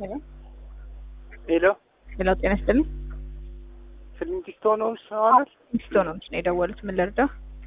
ሄሎ ሄሎ፣ ጤና ይስጥልኝ። ስልምቲስቶ ነው ሰዋናል ሚስቶ ነው ምስ ነው የደወሉት። ምን ልርዳ?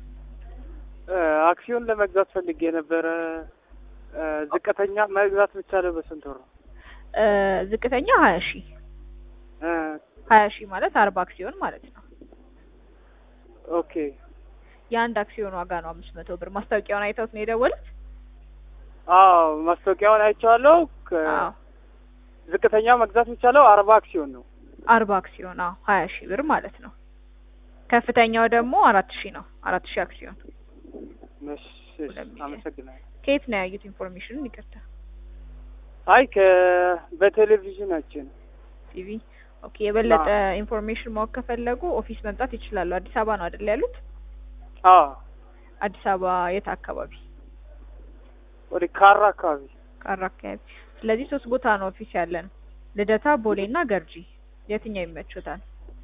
አክሲዮን ለመግዛት ፈልጌ የነበረ ዝቅተኛ መግዛት የሚቻለው በስንት ወር ነው? እ ዝቅተኛ ሀያ ሺህ እ ሀያ ሺህ ማለት አርባ አክሲዮን ማለት ነው። ኦኬ የአንድ አክሲዮን ዋጋ ነው አምስት መቶ ብር። ማስታወቂያውን አይተውት ነው የደወሉት? አዎ ማስታወቂያውን አይቼዋለሁ። ከ- አዎ ዝቅተኛ መግዛት የሚቻለው አርባ አክሲዮን ነው። አርባ አክሲዮን አዎ ሀያ ሺህ ብር ማለት ነው። ከፍተኛው ደግሞ አራት ሺህ ነው። አራት ሺህ አክሲዮን። እሺ፣ እሺ፣ አመሰግናለሁ። ከየት ነው ያዩት ኢንፎርሜሽኑን? ይቅርታ አይ ከ በቴሌቪዥናችን ቲቪ። ኦኬ የበለጠ ኢንፎርሜሽን ማወቅ ከፈለጉ ኦፊስ መምጣት ይችላሉ። አዲስ አበባ ነው አይደል ያሉት? አዎ አዲስ አበባ የት አካባቢ? ወደ ካራ አካባቢ ካራ አካባቢ። ስለዚህ ሶስት ቦታ ነው ኦፊስ ያለን፣ ልደታ፣ ቦሌ እና ገርጂ። የትኛው ይመቹታል?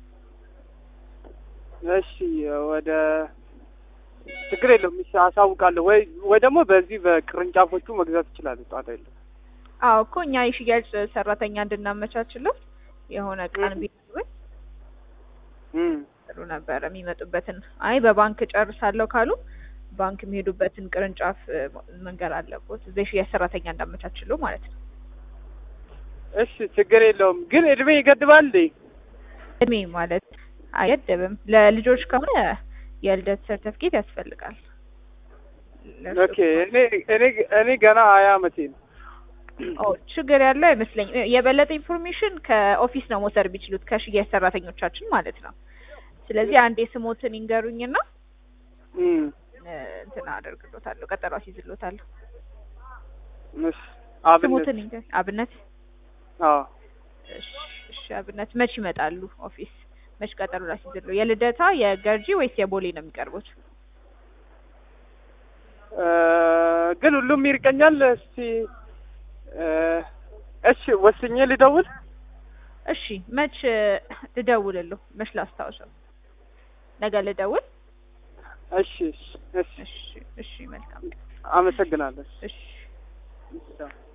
እሺ ወደ ችግር የለውም። እሺ አሳውቃለሁ። ወይ ወይ ደግሞ በዚህ በቅርንጫፎቹ መግዛት ይችላሉ። ጣጣ የለም። አዎ እኮ እኛ የሽያጭ ሰራተኛ እንድናመቻችለት የሆነ ቀን እም። ቢሆን እም ጥሩ ነበረ። የሚመጡበትን አይ በባንክ ጨርሳለሁ ካሉ ባንክ የሚሄዱበትን ቅርንጫፍ እ፣ መንገር አለቦት። እዛ የሽያጭ ሰራተኛ እንዳመቻችሉ ማለት ነው። እሺ ችግር የለውም። ግን እድሜ ይገድባል እንዴ? እድሜ ማለት አይገድብም። ለልጆች ከሆነ የልደት ሰርተፍኬት ያስፈልጋል። ለእርሱ ኦኬ እኔ እኔ እኔ ገና ሀያ አመቴ ነው። ኦ ችግር ያለው አይመስለኝም። የበለጠ ኢንፎርሜሽን ከኦፊስ ነው መውሰድ ቢችሉት ከሽያጭ ሰራተኞቻችን ማለት ነው። ስለዚህ አንዴ ስሞትን ይንገሩኝና እም እ፣ እንትን አደርግሎታለሁ፣ ቀጠሮ አስይዝሎታለሁ። እሺ አብነት ስሞትን ይንገር። አብነት አዎ እሺ፣ እሺ አብነት መች ይመጣሉ ኦፊስ? መች ቀጠሮ ላስይዝሎ? የልደታ የገርጂ ወይስ የቦሌ ነው የሚቀርቡት? እ፣ ግን ሁሉም ይርቀኛል። እስቲ እ፣ እሺ ወስኜ ልደውል። እሺ መች እ፣ ልደውልልሁ? መች ላስታውሰው? ነገ ልደውል? እሺ እሺ እሺ እሺ፣ እሺ መልካም። አመሰግናለሁ። እሺ እሺ